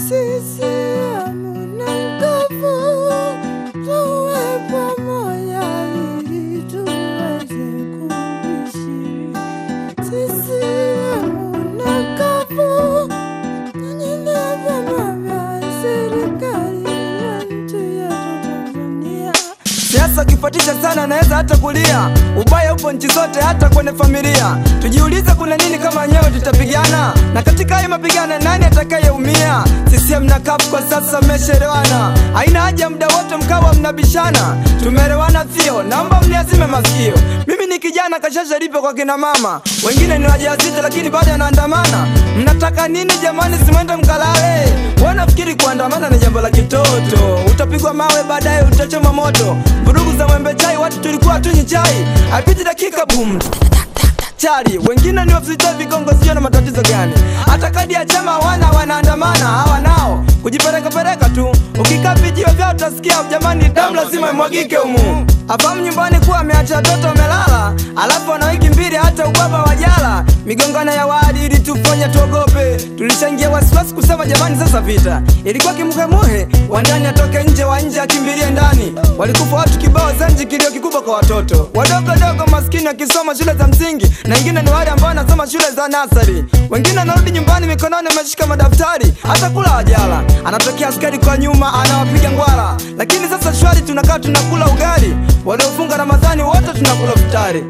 CCM na nguvu, tuwe pamoja ili tuweze kuishi. CCM na nguvu, nyinyi ndio vyama vya serikali ya nchi yetu Tanzania. Siasa ukifuatisha sana naweza hata kulia. Ubaya upo nchi zote, hata kwenye familia. Tujiulize kuna nini kama wenyewe tutapigana, na katika hayo mapigano nani atakayeumia? CCM na CUF kwa sasa mmeshaelewana, haina haja muda wote mkawa mnabishana. Tumeelewana sio? Naomba mniazime masikio. Mimi ni kijana kashasha lipo kwa kina mama, wengine ni wajawazito lakini bado anaandamana. Mnataka nini jamani? Simwende mkalale. Wanafikiri kuandamana ni jambo la kitoto, utapigwa mawe baadaye utachoma moto. Vurugu za mwembe chai, watu tulikuwa tunywi chai, haipiti dakika boom chali wengine ni wafisita vigongo, sio na matatizo gani? Hata kadi ya chama wana wanaandamana, hawa nao kujipereka tu. Ukikaa vijiwe vyao utasikia jamani, damu lazima imwagike humu. Afahamu nyumbani kuwa ameacha watoto wamelala, alafu ana wiki mbili hata ubaba wajala. Migongano ya wadi ili tufanye tuogope, tulishaingia wasiwasi kusema jamani, sasa vita ilikuwa kimuhemuhe, wa ndani atoke nje, wa nje akimbilie ndani. Walikufa watu kibao Zanji, kilio kikubwa kwa watoto wadogo dogo maskini wakisoma shule za msingi, na wengine ni wale ambao wanasoma shule za nasari. Wengine wanarudi nyumbani mikononi wameshika madaftari, hata kula wajala. Anatokea askari kwa nyuma anawapiga ngwara, lakini sasa shwari, tunakaa tunakula ugali. Waliofunga Ramadhani wote tunakula futari.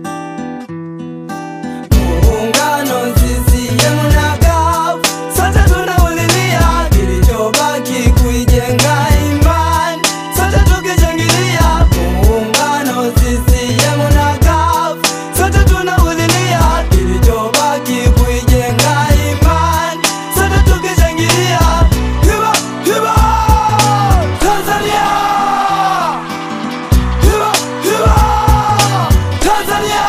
Muungano CCM na CUF, sote tunaulilia kilichobaki kuijenga imani, sote tukishangilia. Muungano CCM na CUF, sote tunaulilia kilichobaki kuijenga imani, sote tukishangilia. Hiba, hiba, Tanzania! Hiba, hiba, Tanzania!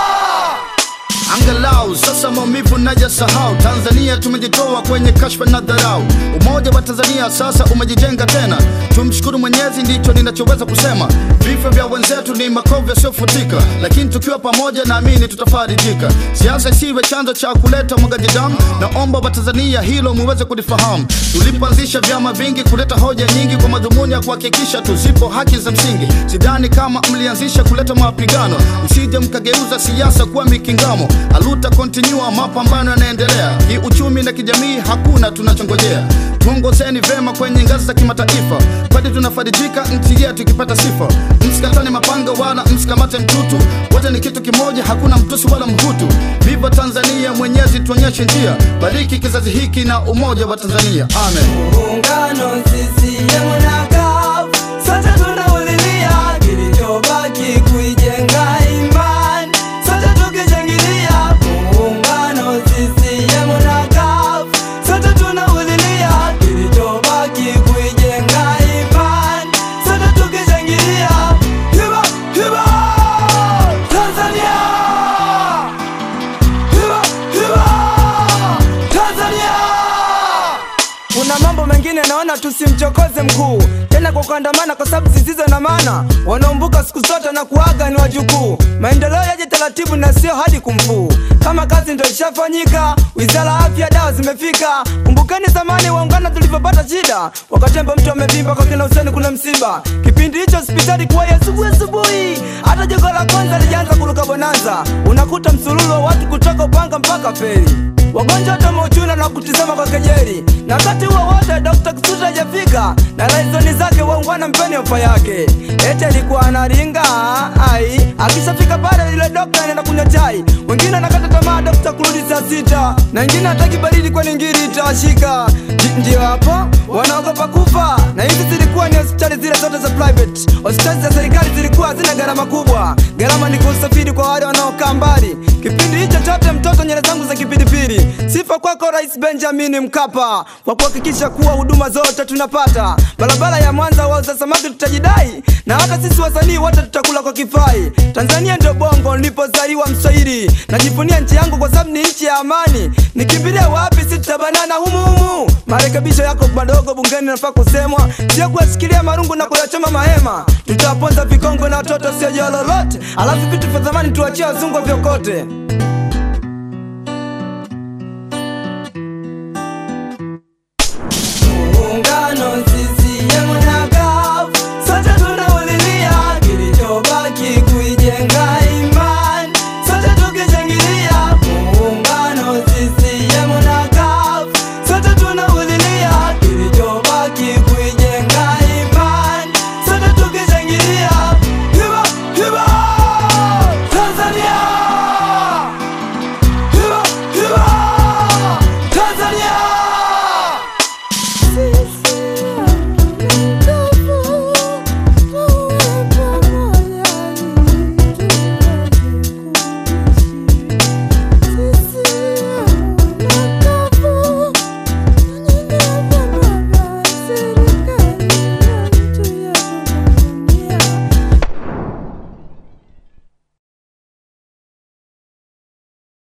Angalau sasa maumivu najasahau. Tanzania tumejitoa kwenye kashfa na dharau. Umoja wa Tanzania sasa umejijenga tena, tumshukuru Mwenyezi, ndicho ninachoweza kusema. Vifo vya wenzetu ni makovu yasiyofutika, lakini tukiwa pamoja, naamini tutafarijika. Siasa isiwe chanzo cha kuleta mwagaji damu, naomba Watanzania hilo muweze kulifahamu. Tulipoanzisha vyama vingi kuleta hoja nyingi kwa madhumuni ya kuhakikisha tuzipo haki za msingi. Sidhani kama mlianzisha kuleta mapigano, msije mkageuza siasa kuwa mikingamo. Aluta continua, mapambano yanaendelea kiuchumi na kijamii, hakuna tunachongojea. Tuongozeni vema kwenye ngazi za kimataifa, kwani tunafarijika nchi yetu ikipata sifa. Msikatane mapanga wala msikamate mtutu, wote ni kitu kimoja, hakuna mtusi wala mhutu. Viva Tanzania, Mwenyezi tuonyeshe njia, bariki kizazi hiki na umoja wa Tanzania, amen. Muungano CCM na CUF, sote tunaulilia kilichobaki kuijenga imani, sote tukishangilia. Muungano CCM na CUF, sote tunaulilia kilichobaki kuijenga imani, sote tukishangilia. Hiba, hiba, Tanzania! Hiba, hiba, Tanzania! Kuna mambo mengine naona tusimchokoze mkuu tena kwa kuandamana, kwa sababu zisizo na maana. Wanaombuka siku zote na kuaga ni wajukuu. Maendeleo yaje taratibu na sio hadi kumfuu. Kama kazi ndo ishafanyika, wizara ya afya, dawa zimefika. Kumbukeni zamani waungana tulivyopata shida, wakatemba mtu amevimba kwa kina Huseni kuna msiba. Kipindi hicho hospitali kuwa ya asubuhi asubuhi, hata jogo la kwanza lijaanza kuruka bonanza. Unakuta msululu wa watu kutoka Upanga mpaka Feri wagonjwa wote mauchuna na kutizama kwa kejeli, na wakati huo wote Dr. Kisuta hajafika na laizoni zake waungwana mpeni ofa yake, ete alikuwa analinga ai, akishafika pale ile dokta anaenda kunywa chai, wengine anakata tamaa dokta kurudi saa sita, na wengine hataki baridi kwani ngiri itawashika. Ndi- Ndio hapo wanaogopa kufa, na hizi zilikuwa ni hospitali zile zote za private. Hospitali za serikali zilikuwa hazina gharama kubwa, gharama ni kusafiri kwa wale wanaokaa mbali. Kipindi hicho chote mtoto nyele zangu za kipindipili. Sifa kwako Rais Benjamin Mkapa kwa kuhakikisha kuwa huduma zote tunapata. Barabara ya Mwanza wauza samaki tutajidai, na hata sisi wasanii wote tutakula kwa kifai. Tanzania ndio bongo nilipozaliwa Mswahili, najivunia nchi yangu kwa sababu ni nchi ya amani. Nikimbilie wapi? Si tutabanana humu humu. Marekebisho yako madogo bungeni nafaa kusemwa, sio kuyashikilia marungu na kuyachoma mahema. Tutawaponza vikongo na watoto sio lolote, alafu vitu vya zamani tuachie wazungu vyokote.